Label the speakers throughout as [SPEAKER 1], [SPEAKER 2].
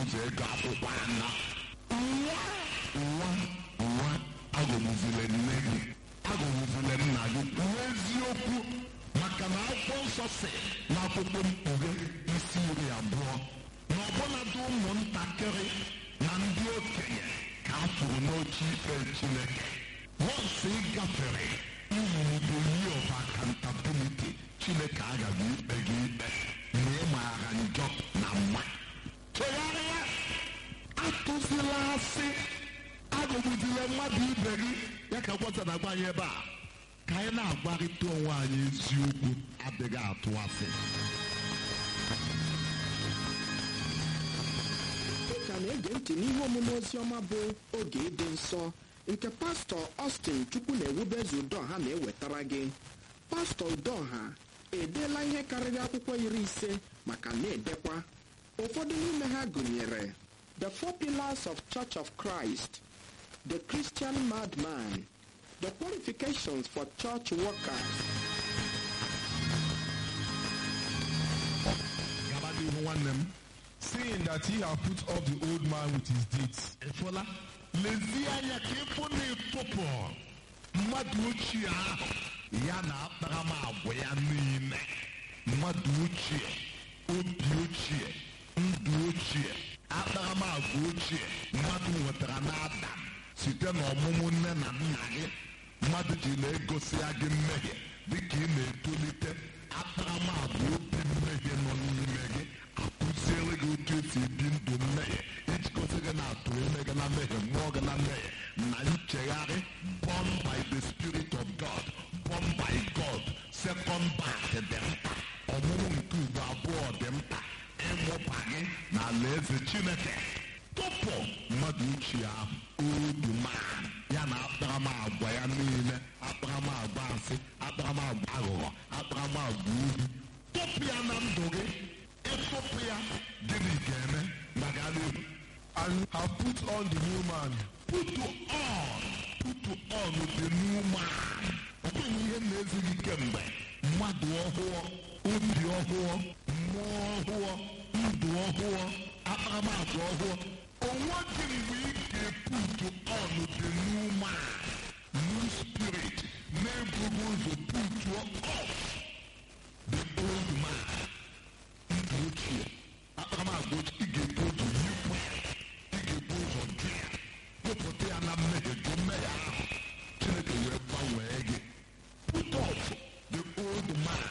[SPEAKER 1] ụzọ ego akwụkwọ anọ nwa nwa nwa agụgbuzile nne gị agụgbuzile nna gị n'eziokwu maka na akwụkwọ nsọ si n'akwụkwọ mkpughe isi iri abụọ na ọbụladị ụmụntakịrị na ndị okenye ka a tụrụ n'oche ikpe chineke once ị gafere iwude yi of accountability chineke agaghị ikpe gị ikpe ma ị maara njọ na mma chegharịa atụzila asị agụgbuzila mmadụ ibe gị ya ka gwọta na agwa anyị ebe a ka anyị na-agwarịta onwe anyị eziokwu adịghị atụ asị
[SPEAKER 2] Ị ka na-ege ntị n'ihe omume oziọma bụ oge ịdị nsọ nke pastọ Austin Chukwu na-ewubezu Udoha na-ewetara gị pastọ Udoha edeela ihe karịrị akwụkwọ iri ise maka na-edekwa ụfọdụ n'ime ha gụnyere The Four Pillars of Church of Christ The Christian Madman The Qualifications for Church Workers
[SPEAKER 1] gaba n'ihu nwanne m
[SPEAKER 3] seeing that he have put off the old man with his deeds,
[SPEAKER 1] ịfụla lezie anya ka ịfụ na ịtụpụ mmadụ ochie ahụ ya na akparamagwa ya niile mmadụ ochie obi ochie ndụ ochie akparamagwa ochie mmadụ nwetara n'adam site n'ọmụmụ nne na nna gị mmadụ ji na-egosi ya gị mmehie dịka ị na-etolite akparamagwa obi mmehie nọ n'ime gị akụziere gị otu esi ebi ndụ mmehie iji gosi gị na atụ ime gị na mmehie mmụọ gị na mmehie na nchegharị born by the spirit of god born by god second birth dị mkpa ọmụmụ nke ugbo abụọ dị mkpa ịmụba gị na alaeze chineke tupu mmadụ ochie ahụ odu man ya na akparamagwa ya niile akparamagwa asị akparamagwa aghụghọ akparamagwa obi tupu ya na ndụ gị ịtụpụ ya gịnị ga-eme maka n'ihu
[SPEAKER 3] and have put on the new man,
[SPEAKER 1] putu on putu on the new man ọ bụghị ihe na-ezighị kemgbe mmadụ ọhụụ obi ọhụụ mmụọ ọhụụ ndụ ọhụụ akparamagwa ọhụụ onwe gị mgbe ị ga-eputu on the new man new spirit na-ebughị ụzọ putuo off the old man ndụ ochie akparamagwa ochie ị ga-ebu ụzọ yipụ ya ị ga-ebu ụzọ jụ ya wepụta ya na mmehie jụ mmehie ahụ chineke wee gbanwee gị put off the old man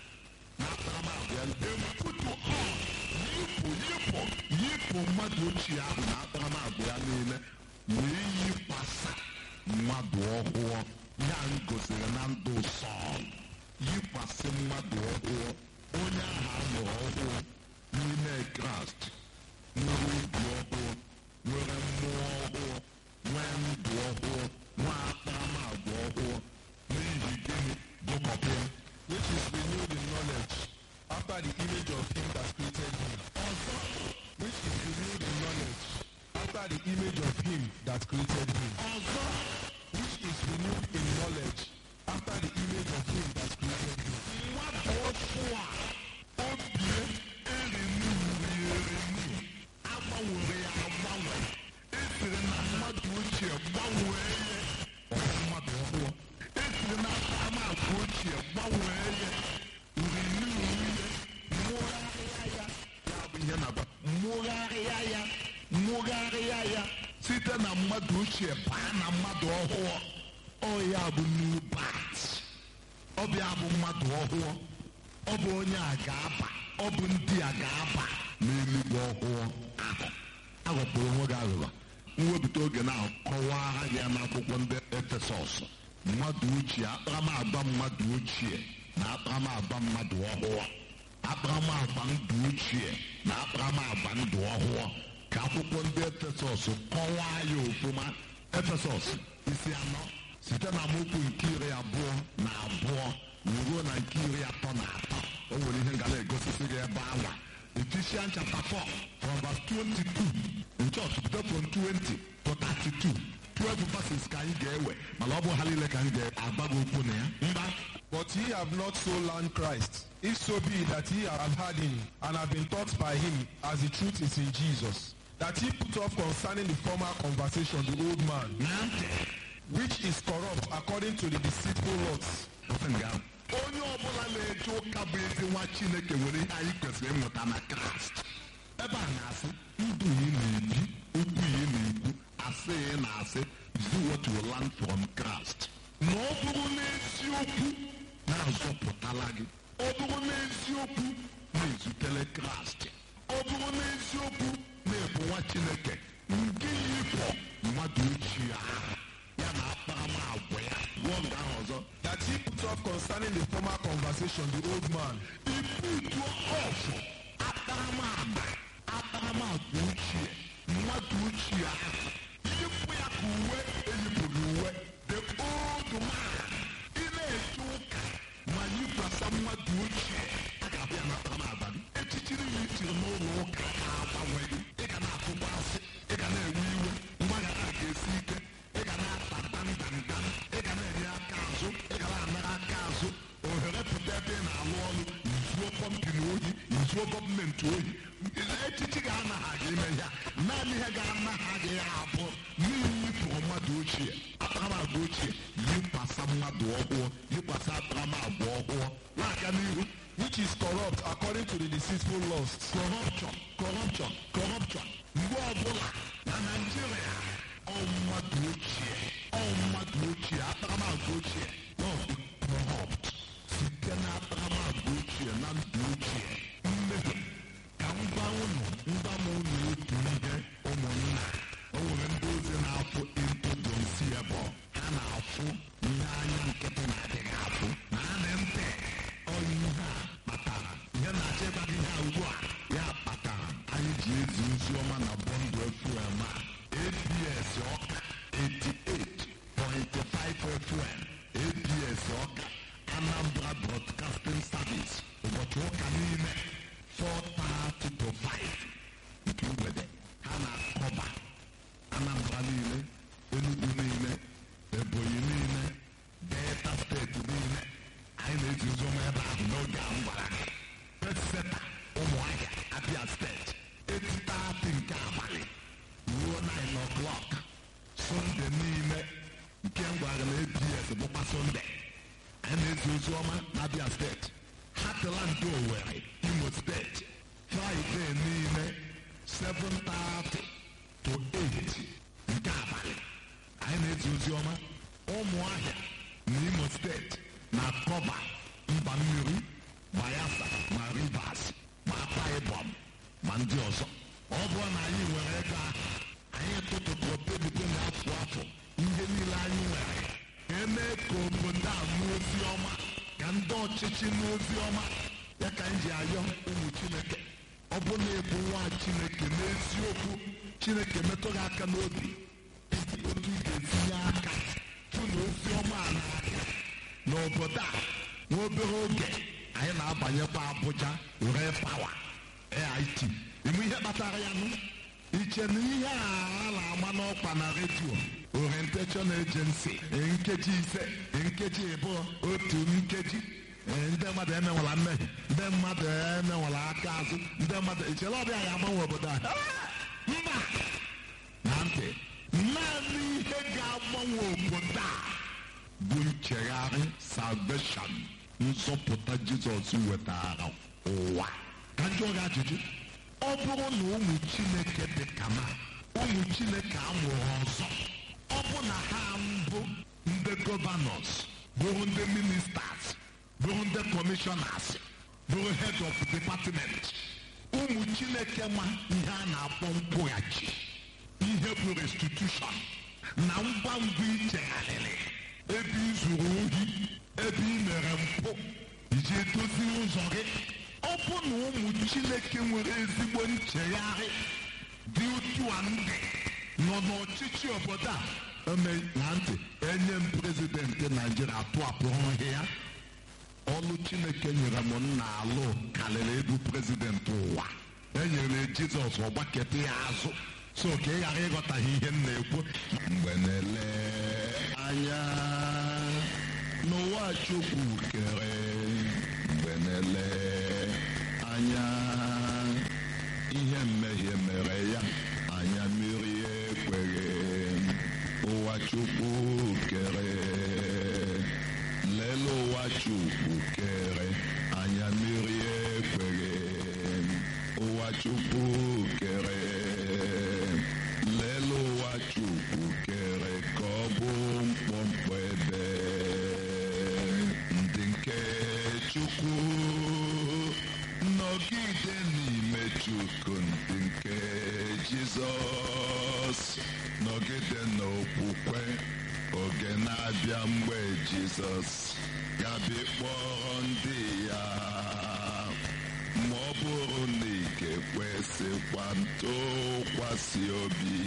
[SPEAKER 1] na akparamagwa ya then put on yipụ yipụ yipụ mmadụ ochie ahụ na akparamagwa ya niile wee yikwasa mmadụ ọhụụ ya m gosiri na ndụ sọl yikwasị mmadụ ọhụụ onye ahụ amụrụ ọhụụ n'ime kraịst nwere obi ọhụụ nwere mmụọ ọhụụ nwee ndụ ọhụụ nwee akparamagwa ọhụụ n'ihi gịnị gụkọpụ ya
[SPEAKER 3] which is renewed in knowledge, after the image of him that created him.
[SPEAKER 1] ọzọ
[SPEAKER 3] Which is renewed in knowledge, after the image of him that created him.
[SPEAKER 1] ọzọ
[SPEAKER 3] Which is renewed in knowledge, after the image of him that created him.
[SPEAKER 1] mmadụ ọhụụ a obie erinuri erinu agbanwere ya agbanwe esiri na mmadụ ochie gbanwee ya ọhụ mmadụ ọhụụ esiri na akparamagwa ochie gbanwee ya urinu urie mmụgharịa ya ya bụ ihe na-agba mmụgharịa ya mmụgharịa ya site na mmadụ ochie baa na mmadụ ọhụụ ọ ya bụ new birth ọ bụ ya bụ mmadụ ọhụụ ọ bụ onye a ga-aba ọ bụ ndị a ga-aba n'eluigwe ọhụụ ahụ aghọkpụrụ onwe gị aghụghọ mwepụta oge na kọwara gị ya n'akwụkwọ ndị efesọs mmadụ ochie akparamagwa mmadụ ochie na akparamagwa mmadụ ọhụụ akparamagwa ndụ ochie na akparamagwa ndụ ọhụụ ka akwụkwọ ndị efesọs kọwaa ya ofụma efesọs isi anọ site na amaokwu nke iri abụọ na abụọ ruo na nke iri atọ na atọ o nwere ihe nga na-egosisi gị ebe anwa Ephesians chapter 4 from verse 22 in church bido from 20 to 32 12 verses ka anyị ga-ewe mana ọ bụ ha niile ka anyị ga-agba gị okwu na ya mba
[SPEAKER 3] But ye have not so learned Christ, if so be that ye have heard him, and have been taught by him, as the truth is in Jesus, that he put off concerning the former conversation the old man,
[SPEAKER 1] na ntị
[SPEAKER 3] which is corrupt according to the deceitful lusts.
[SPEAKER 1] Ofe nga ahụ. onye ọbụla na-eje ụka bụ ezi nwa chineke nwere ihe anyị kwesịrị ịmụta na kraịst ebe a na-asị ndụ ị na-ebi okwu ị na-ekwu asị ị na-asị do what you learn from Christ na ọ bụrụ n'eziokwu na-azọpụtala gị ọ bụrụ n'eziokwu na-ezutele kraịst ọ bụrụ n'eziokwu na-ebu nwa chineke nke yipụ mmadụ ochie ahụ ya na akparamagwa ya gwụọ nga ahụ ọzọ
[SPEAKER 3] That he put off concerning the former conversation the old man,
[SPEAKER 1] ibutu ọfụ akparamagwa akparamagwa ochie mmadụ ochie ahụ yipụ ya ka uwe eyipụghị uwe the old man ị na-eje ụka ma yikwasa mmadụ ochie a ga-abịa na akparamagwa gị echichiri ya itiri n'ụlọ ụka na-agbanwe gị ị ga na-atụkwa asị ị ga na-ewe iwe mgbaghara ga-esi ike ị ga na-ata ndandanda ị ga na-enye aka azụ ị ga na-anara aka azụ ohere pụta ebe ị na-alụ ọrụ izuo kọmpini ohi izuo gọọmenti ohi echichi ga-anaha gị ime ya naanị ihe ga-anaha gị ya abụ n'ihi yipụrụ mmadụ ochie akparamagwa ochie yikwasa mmadụ ọhụụ yikwasa akparamagwa ọhụụ na-aga n'ihu
[SPEAKER 3] which is corrupt according to the deceitful lusts.
[SPEAKER 1] corruption corruption corruption mgbe ọbụla na naijiria ọ mmadụ ochie ọ mmadụ ochie akparamagwa ochie na ọ dị corrupt site na akparamagwa ochie na ndụ ochie mmehie ka m gwa unu ngwa m unu otu ihe ụmụnna o nwere ndị ozi na-afụ intodomsiebụ ha na-afụ ihe anya nkịtị na-adịghị afụ na anị ntị ọ ihe a kpatara ihe na-achọ ịgba gị ihe a ugbu a ya kpatara anyị ji ezi ozi ọma na bọndụ fm a abs ọka 88.5 fm abs ọka anambra broadcasting service ụbọchị ụka niile 4:30 to 5 nke mgbede ha na-akọba anambra niile enugu niile ebonyi niile delta steeti niile anyị na-ezi ozi ọma ebe ahụ n'oge a m gwara gị peseta ụmụahịa abia steeti etitati nke abalị ruo 9 o'clock sọnde niile nke m gwara na abs bụkwa sọnde anyị na-ezi ozi ọma na abia steeti hatland owere imo steeti fraịde niile 7:30 to 8 nke abalị anyị na-ezi ozi ọma ụmụahịa na imo steeti na kọba mba mmiri bayelsa ma rivers ma akwa ibom ma ndị ọzọ ọ bụrụ na anyị nwere ego ahụ anyị tụtụtụrụ pebite na afọ afọ ihe niile anyị nwere eme ka obodo a nụ ozi ọma ka ndị ọchịchị nụ ozi ọma ya ka anyị ji ayọ ụmụ chineke ọ bụ na ebu nwa chineke n'eziokwu chineke metụ gị aka n'obi otu ị ga-etinye aka fụ na ozi ọma a na-aga n'obodo a nwa obere oge anyị na-abanyekwa Abuja were pawa AIT ịmụ ihe kpatara ya nụ iche na ihe a a na-agba n'ọkwa na redio orientation agency nkeji ise nkeji ịbụọ otu nkeji ee, ndị mmadụ emenwela mmehie ndị mmadụ emenwela aka azụ ndị mmadụ ichere ọbịa ya agbanwe obodo a mba na ntị naanị ihe ga-agbanwe obodo a bụ nchegharị salvation nzọpụta jizọs wetara ụwa ka njọ gị ajụjụ ọ bụrụ na ụmụ chineke dị ka na ụmụ chineke amụrụ ọzọ ọ bụ na ha mbụ ndị gọvanọs bụrụ ndị ministers bụrụ ndị kọmishọnas bụrụ head of department ụmụ chineke ma ihe a na-akpọ nkwụghachi ihe bụ restitution na ngwa ngwa ichegharịrị ebe ị zuru ohi ebe ị mere mpụ iji edozi ụzọ gị ọ bụ na ụmụ chineke nwere ezigbo nchegharị dị otu a ndị nọ n'ọchịchị obodo a eme na ntị enye m prezidenti naijiria tụapụrụ ihe ya ọlụ chineke nyere m nna alụ karịrị ịbụ prezidenti ụwa enyere jizọs ọgbakete ya azụ so ka ị ghara ịghọtaghị ihe m na-ekwu mgbe na-ele anya n'ụwa chukwu kere mgbe na-ele anya ihe mmehie mere ya ụwa chukwu kere lele ụwa chukwu kere ka ọ bụ mkpọmkpọ ebe ndị nke chukwu nọgide n'ime chukwu ndị nke jizọs nọgide n'okwukwe oge na-abịa mgbe jizọs ga-abịa kpọrọ ndị ya ma ọ bụrụ na ị ga-ekwesịkwa ntụkwasị obi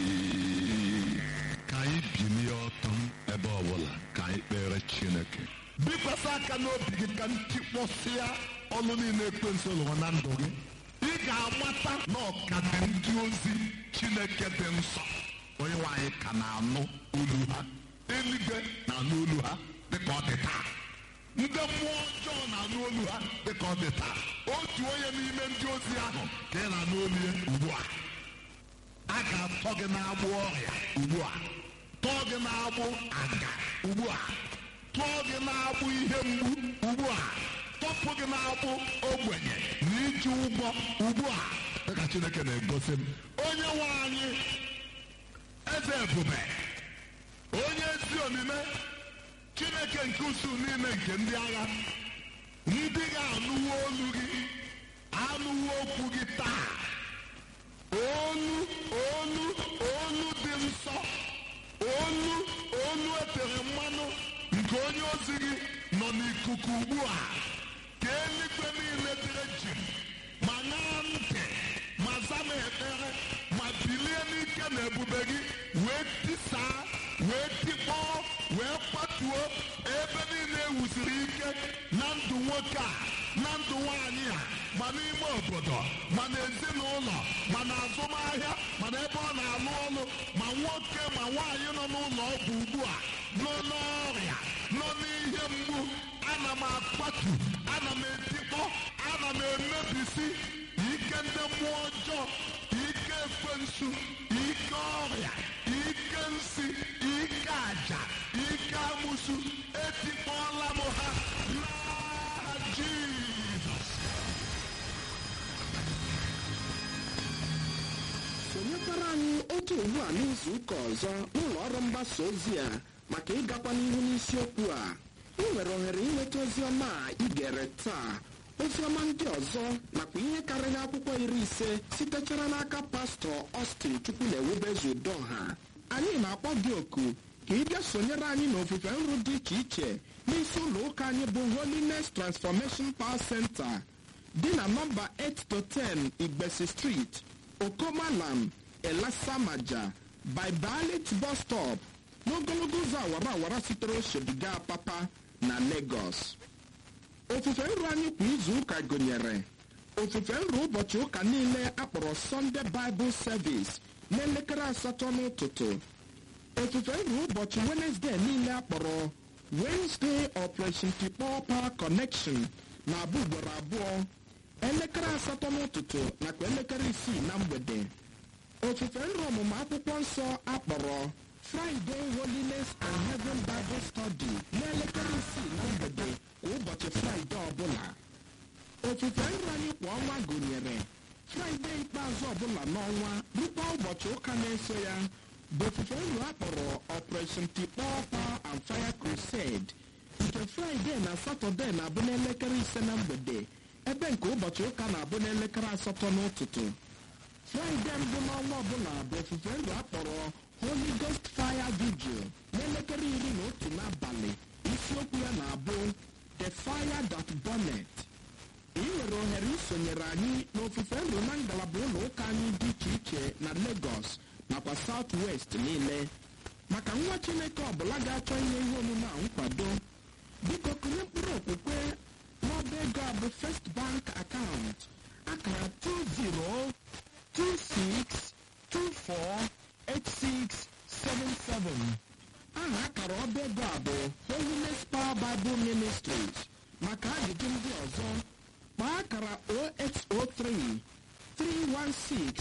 [SPEAKER 1] ka anyị bilie ọtọ ebe ọbụla ka anyị kpere chineke bikwasị aka n'obi gị ka ntikpọsịa ọlụ niile ekwensu lụrụ na ndụ gị ị ga-amata na ọkadị ndị ozi chineke dị nsọ onye nwaanyị ka na-anụ olu ha eluigwe na-anụ olu ha dịka ọ dị taa ndị mmụọ ọjọọ na-anụ olu ha dịka ọ dị taa otu onye n'ime ndị ozi ahụ ka ị na-anụ olu ya ugbu a a ga-atọ gị n'agbụ ọrịa ugbu a tọọ gị n'agbụ aga ugbu a tụọ gị n'agbụ ihe mgbu ugbu a tọpụ gị n'agbụ ogbenye na iji ụgwọ ugbu a dịka chineke na-egosi m onye nwe anyị eze ebube onye ezi omume chineke nke usu niile nke ndị agha ndị ga-anụwo olu gị anụwo okwu gị taa olu olu olu dị nsọ olu olu etere mmanụ nke onye ozi gị nọ n'ikuku ugbu a ka eluigwe niile dịrị jiri ma ṅaa ntị ma zama ekpere ma bilie n'ike na ebube gị wee tisaa wee tikpọọ wee kwatuo ebe niile ewusiri ike na ndụ nwoke a na ndụ nwaanyị a ma n'ime obodo ma n'ezinụlọ ma na azụmahịa ma n'ebe ọ na-alụ ọlụ ma nwoke ma nwaanyị nọ n'ụlọ ọgwụ ugbu a nọ n'ọrịa nọ n'ihe mgbu ana m akwatu ana m etikpọ ana m emebisi ike ndị mmụọ ọjọọ ike ekwensu ike ọrịa ike nsi ike aja ike amụsu etikpọọla m ha n'aha jizọs
[SPEAKER 2] sonyekwara anyị otu ugbu a n'izu ụka ọzọ n'ụlọ ọrụ mgbasa ozi a maka ịgakwa n'ihu n'isiokwu a ị nwere ohere inweta ozi ọma a ị gere taa ozi ọma ndị ọzọ nakwa ihe karịrị akwụkwọ iri ise sitechara n'aka pastọ Austin chukwu na-ewubezu udoha anyị na-akpọ gị oku ka ị bịa sonyere anyị n'ofufe nru dị iche iche n'isi ụlọ ụka anyị bụ Holiness Transformation Power Center dị na nọmba 8 to 10 Igbesi Street Okomalam Elasamaja by Balit bus stop n'ogologo ụzọ awara awara sitere Oshodiga Papa na Lagos. ofufe nru anyị kwa izu ụka gụnyere ofufe nru ụbọchị ụka niile akpọrọ Sunday Bible Service n'elekere asatọ n'ụtụtụ ofufe nru ụbọchị Wednesday niile akpọrọ Wednesday Operation Tikpọ Power Connection na-abụ ugboro abụọ elekere asatọ n'ụtụtụ nakwa elekere isii na mgbede ofufe nru ọmụmụ akwụkwọ nsọ akpọrọ Friday Holiness and Heaven Bible Study n'elekere isii na mgbede kwa ụbọchị Fraịde ọbụla ofufe nru anyị kwa ọnwa gụnyere Fraịde ikpeazụ ọbụla n'ọnwa rukwa ụbọchị ụka na-eso ya bụ ofufe nru akpọrọ Operation Tikpọ Power and Fire Crusade nke Fraịde na Satọde na-abụ n'elekere ise na mgbede ebe nke ụbọchị ụka na-abụ n'elekere asatọ n'ụtụtụ fraịde mbụ n'ọnwa ọbụla bụ ofufe ndụ akpọrọ holy ghost fire vigil n'elekere iri na otu n'abalị isiokwu ya na-abụ the fire that burnet ị nwere ohere isonyere anyị n'ofufe ndụ na ngalaba ụlọ ụka anyị dị iche iche na lagos nakwa south west niile maka nwa chineke ọbụla ga-achọ inye ihe omume a nkwado biko kụnye mkpụrụ okwukwe n'ọba ego a bụ first bank account akara 2026248677 aha akara ọba ego a bụ holiness power bible ministries maka ajụjụ ndị ọzọ kpaa akara 0803 316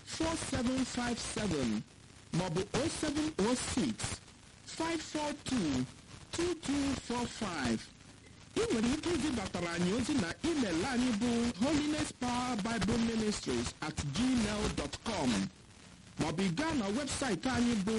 [SPEAKER 2] 4757 maọbụ 0706 542 2245 ị nwere ike izibatara anyị ozi na email anyị bụ holiness power bible ministries at gmail dot com maọbụ ị gaa na webụsaịtị anyị bụ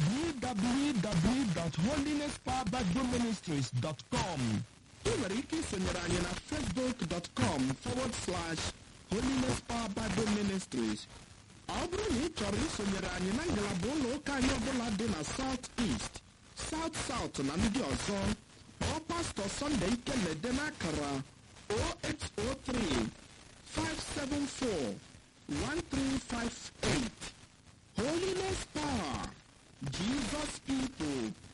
[SPEAKER 3] www.holinesspowerbibleministries.com
[SPEAKER 2] ị nwere ike isonyere anyị na facebook.com forward slash holiness power bible ministries ọ bụrụ na ị chọrọ isonyere anyị na ngalaba ụlọ ụka anyị ọbụla dị na south east south south na ndị ọzọ kpọọ pastọ sọnde ikelede n'akara 0803 574 1358 holiness power jesus people